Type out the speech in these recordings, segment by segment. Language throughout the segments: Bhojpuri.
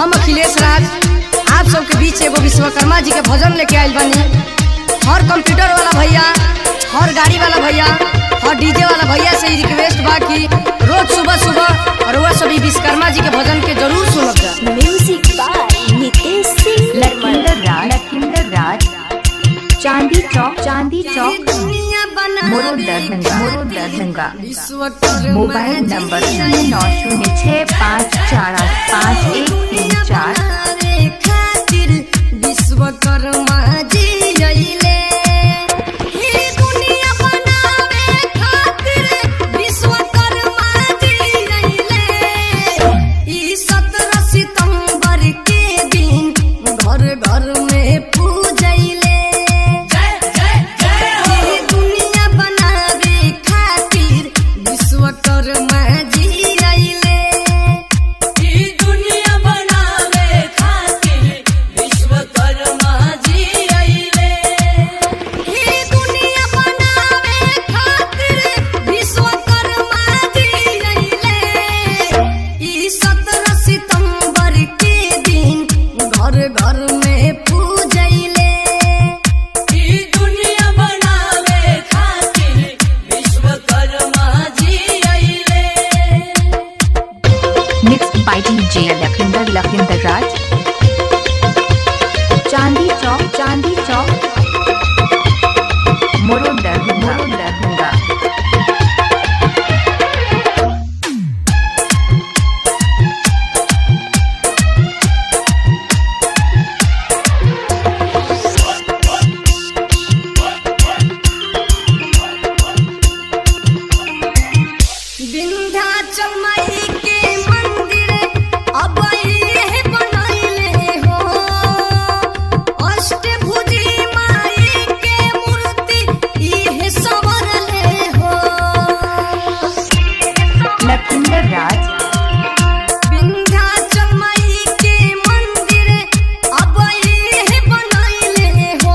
हम अखिलेश राज आप सबके बीच एगो विश्वकर्मा जी के भजन लेके आइल बानी हर कंप्यूटर वाला भैया हर गाड़ी वाला भैया हर डीजे वाला भैया से ही रिक्वेस्ट बा कि रोज सुबह सुबह और वह सभी विश्वकर्मा जी के भजन के जरूर सुनब जा म्यूजिक बाय नितेश सिंह लखिंदर राज लखिंदर राज चांदी चौक चांदी चौक मोरो दरभंगा मोरो दरभंगा मोबाइल नंबर शून्य नौ शून्य छः पाँच चार आठ पाँच एक तीन चार विश्वकर्मा जी अइले ही दुनिया बनावे खातिर विश्वकर्मा जी अइले ई 17 सितंबर के दिन घर घर में पूजैले ई दुनिया बनावे खातिर विश्वकर्मा जी अइले ई दुनिया बनावे खातिर विश्वकर्मा जी अइले ही दुनिया बनावे खातिर विश्वकर्मा जी अइले ई 17 सितंबर के दिन घर घर में पूजैले ई दुनिया बनावे खातिर विश्वकर्मा जी अइले mix by DJ Lakhindar Lakhindar Raj Chandi Chowk चांदी चौक मोरो दरभंगा मोरो दरभंगा विंध्याचल माई के मंदिर अब ये बनैले हो अष्टभुजी माई के मूर्ति इहे संवरले हो लखिंदर राज विंध्याचल माई के मंदिर अब ये बनैले हो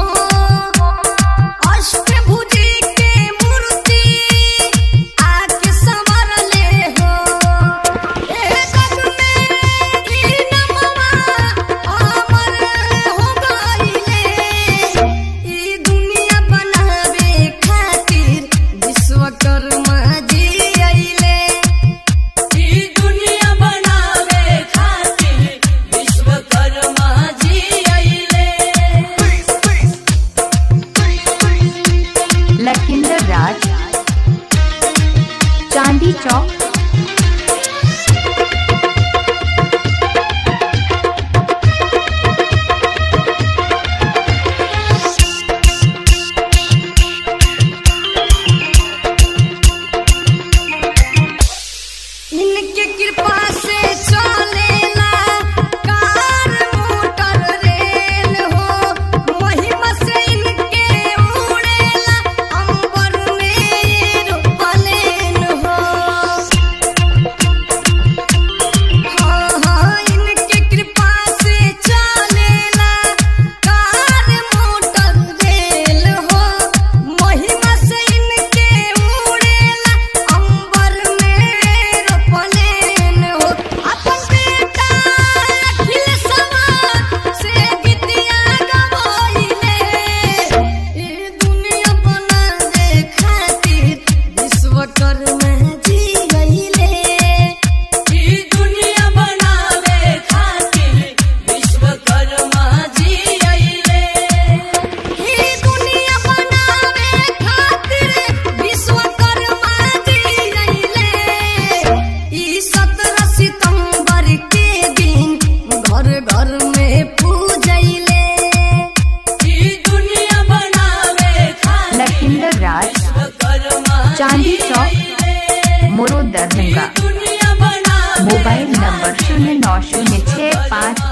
अष्टभुजी के मूर्ति आके संवरले हो एक में ई नमवा अमर हो गइले ई दुनिया बनावे खातिर विश्वकर्मा जी अइले ई दुनिया बनावे खातिर विश्वकर्मा जी अइले लखिंदर राज चांदी चौक इनके कृपा से चलेला कार मोटर रेल हो महिमा से इनके उड़ेला अंबर में एरोप्लेन हो हाँ हाँ इनके कृपा से चलेला कार मोटर रेल हो महिमा से इनके उड़ेला अंबर में एरोप्लेन हो अपन बेटा अखिलेशवा से गीतिया गवाइले ई दुनिया बनावे खातिर विश्वकर्मा जी अइले ई दुनिया बनावे खातिर विश्वकर्मा जी अइले ही दुनिया बनावे खातिर विश्वकर्मा जी अइले ई 17 सितंबर के दिन घर घर में पूजैले ई दुनिया बनावे खातिर लखिंदर राज विश्वकर्मा चांदी चौक मोरो दरभंगा दुनिया बनावे मोबाइल नंबर शून्य नौ शून्य छः पाँच